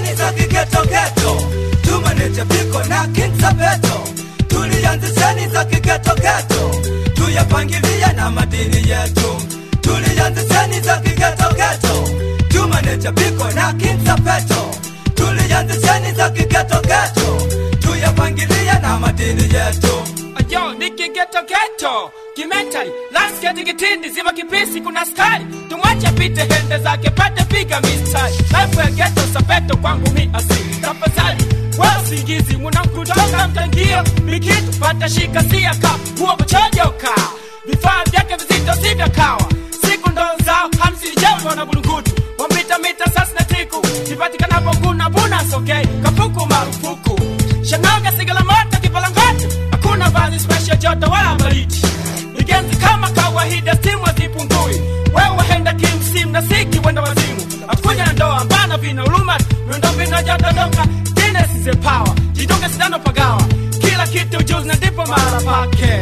tulianzisheni za kiketoketo tumanecha piko na King Sabeto tulianzisheni za kiketoketo tuyapangilia na madini yetu tulianzisheni za kiketoketo tumanecha piko na King Sabeto tulianzisheni za kiketoketo tuyapangilia na madini yetu Yo, niki geto geto kimentali lasketi kitindi ziva kipisi kuna skari tumwache pite hende zake pate piga mistari life ya geto sapeto kwangu mi asili tafadhali wasingizi munamkutoka mtangio mikitu pata shika siaka huo kuchojoka vifaa vyake vizito si vya kawa siku ndo zao hamsini jewa na bulungutu wambita mita sasi na tiku kipatikanapo kuna buna sokei kapuku marufuku shanoga sigala moto kipalangati hakuna vazi special joto wala baridi igenzi kama kawaida stimu hazipungui wewe henda kimsimu na siki wenda wazimu akuja na ndoa mbana vina uluma miundombinu hajadodoka Guinness is a power jidunge sindano pagawa kila kitu juzi na ndipo mahala pake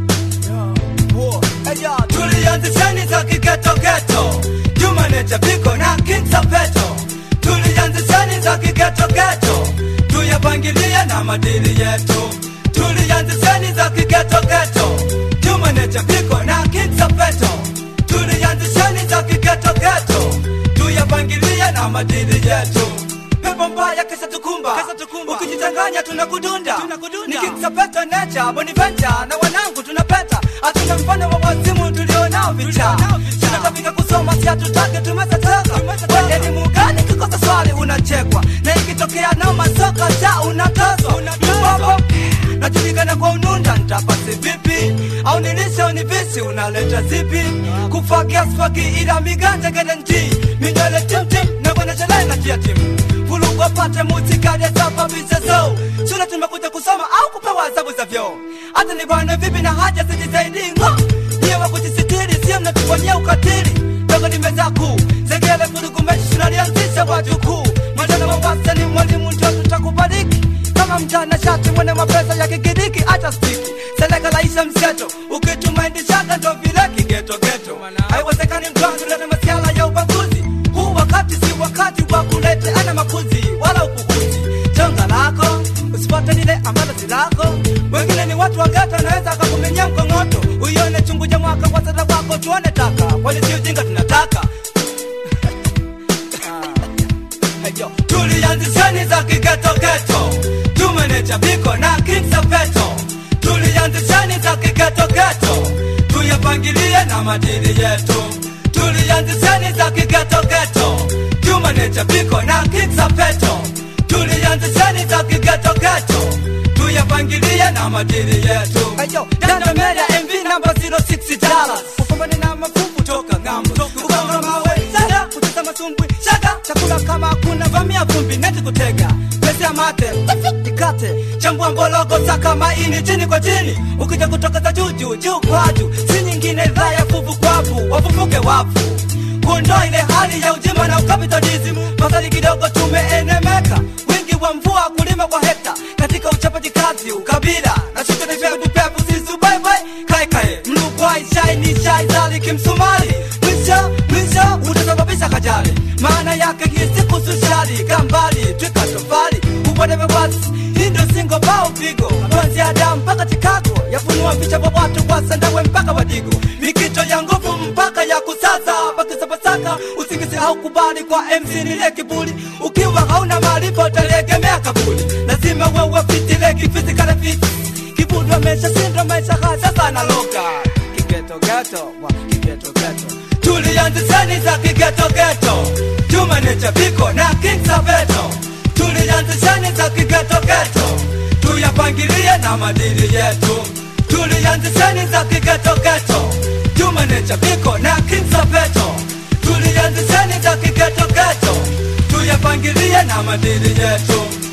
tulianzisheni za kiketoketo jumanecha piko na King Sabeto tulianzisheni za kiketoketo tuyapangilie na madini yetu tulianzisheni za kiketoketo jumanecha piko na King Sabeto tulianzisheni za kiketoketo tuyapangilie na madini yetu pepo mbaya kesa tukumba ukijichanganya tunakudunda ni King Sabeto nature Bonaventure na wanangu tunapeta hatuna mfano wa wazimu tulionao vicha tunatapika kusoma si hatutake tumesateka kwa elimu gani kikosa swali unachekwa na ikitokea na masoka cha unatozwa Mbobo, najulikana kwa ununda ntapasi vipi au nilisha univisi unaleta zipi kufagia swaki ila miganja gede nti minywele timtim na kwenye na kia timu vulugu apate mutikali asababisha so shule tumekuja kusoma au kupewa adhabu za vyoo hata ni bwana vipi na haja sijisaidii ngo niye wa kujisitiri sio mnatufanyia ukatili dogo nimeza kuu zegele vurugu mechi tunalianzisha wajukuu mwendana mawasa ni mwalimu ndio tutakubariki kama mchana shati mwene mapesa ya kikidiki acha stiki seleka laisha mseto ukitumaindishaka ndo vile kigetogeto haiwezekani mtwangu lete masiala ya ubaguzi huu wakati si wakati wa kulete ana makuzi wala ukukuzi chonga lako usipate lile ambalo si lako wengine ni watu wangata anaweza akakumenya mkongoto uione chungu cha mwaka kwa sada wako tuone taka kwani si ujinga tunataka Heyo, tulianzisheni za kigetogeto tumenecha biko na King Sabeto tulianzisheni za kigetogeto tuyapangilie na madini yetu tulianzisheni za kigetogeto tumenecha biko na King Sabeto tulianzisheni za kigetogeto tuyapangilie na madini yetu Dana Media MV namba 06 dollars upambane na mafuvu toka ng'ambo kugonga mawe sada kutesa masumbwi shaka chakula kama hakuna vamia vumbi neti kutega pesa ya mate tikate chambua mbologo saka maini chini kwa chini ukija kutoka za juu juu juu kwa juu si nyingine dhaa ya fuvu kwavu wafufuke wafu kuondoa ile hali ya ujima na ukapitalism masali kidogo tumeenemeka wingi wa mvua kulima kwa hekta katika uchapaji kazi ukabila na shughuli vya kupevu sisu bye bye kae kae mlugwai shai ni shai zali kimsumari mwisho mwisho utasababisha kajali maana yake hii siku sushali kambali twika tofali upoteve wasi hii ndio singo bao pigo kuanzia Adamu mpaka Chicago yafunua vicha vya watu kwa sandawe mpaka wadigo mikito ya nguvu mpaka ya kusaza pakisapasaka usingizi au kubali kwa MC nile kiburi ukiwa hauna maarifa utalegemea kabuli lazima wewe fitile kifisikale fiti kiburi amesha sindwa maisha hasa sana loka kigetogeto wa kigetogeto tulianzisheni za kigetogeto tumenecha biko na King Sabeto tulianzisheni za kigetogeto tuyapangilie na madini yetu tulianzisheni za kigetogeto tumenecha biko na King Sabeto tulianzisheni za kigetogeto tuyapangilie na madini yetu